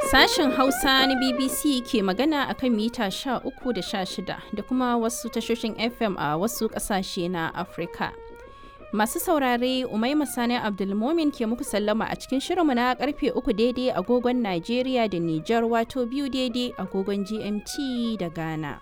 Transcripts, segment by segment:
Sashen Hausa na BBC ke magana akan mita 13 da 16 da kuma wasu tashoshin FM a wasu ƙasashe na Afirka. Masu saurare Umaima Sani Abdulmomin ke muku sallama a cikin shirinmu na karfe uku daidai agogon Najeriya da Nijar wato biyu daidai agogon GMT da Ghana.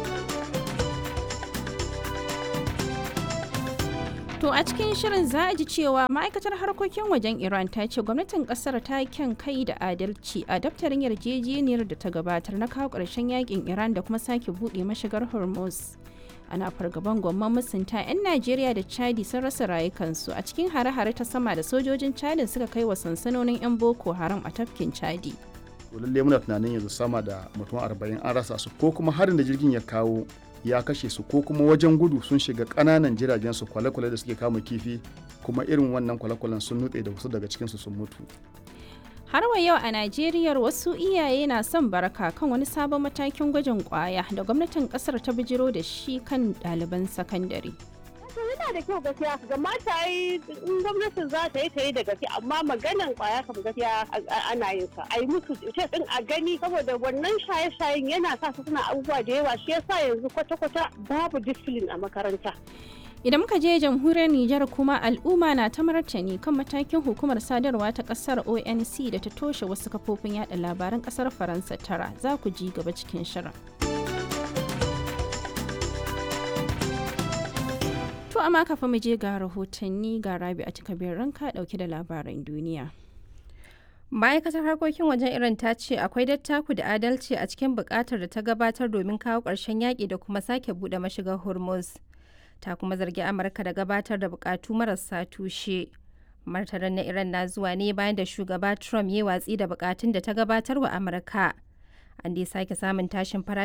To a cikin shirin za a ji cewa ma'aikatar harkokin wajen Iran ta ce gwamnatin kasar ta kyan kai da adalci a daftarin yarjejeniyar da ta gabatar na kawo ƙarshen yakin Iran da kuma sake buɗe mashigar Hormuz. Ana fargaban gwamman musunta 'yan Najeriya da Chadi sun rasa rayukansu a cikin hare-hare ta sama da sojojin Chadin suka kai wa sansanonin 'yan Boko Haram a tafkin Chadi. lalle muna tunanin yanzu sama da mutum arba'in an rasa su ko kuma harin da jirgin ya kawo ya kashe su ko kuma wajen gudu sun shiga ƙananan jiragen su kwale-kwale da suke kama kifi kuma irin wannan kwale-kwalen sun nutse da wasu daga cikinsu sun mutu Har wa yau a Najeriya wasu iyaye na son baraka kan wani sabon matakin gwajin kwaya da gwamnatin kasar ta bijiro da shi kan ɗaliban sakandare. yana da kyau gaskiya ga mata yi in gwamnatin za ta yi ta yi da gaske amma maganan kwaya kam gaskiya ana yin sa a yi musu ce din a gani saboda wannan shaye-shayen yana sa su suna abubuwa da yawa shi yasa yanzu kwata-kwata babu discipline a makaranta Idan muka je jamhuriyar Nijar kuma al'umma na ta martani kan matakin hukumar sadarwa ta kasar ONC da ta toshe wasu kafofin yada labaran kasar Faransa tara za ku ji gaba cikin shirin. To amma kafin mu je ga rahotanni ga rabi a cikabin ranka dauke da labaran duniya. ma'aikatar harkokin wajen iran ta ce akwai dattaku da adalci a cikin bukatar da ta gabatar domin kawo ƙarshen yaƙi da kuma sake buɗe mashigar hormuz ta kuma zargi amurka da gabatar da bukatu marasa tushe martanin na iran na zuwa ne bayan da shugaba trump ya watsi da bukatun da ta gabatar wa amurka an dai sake samun tashin farashi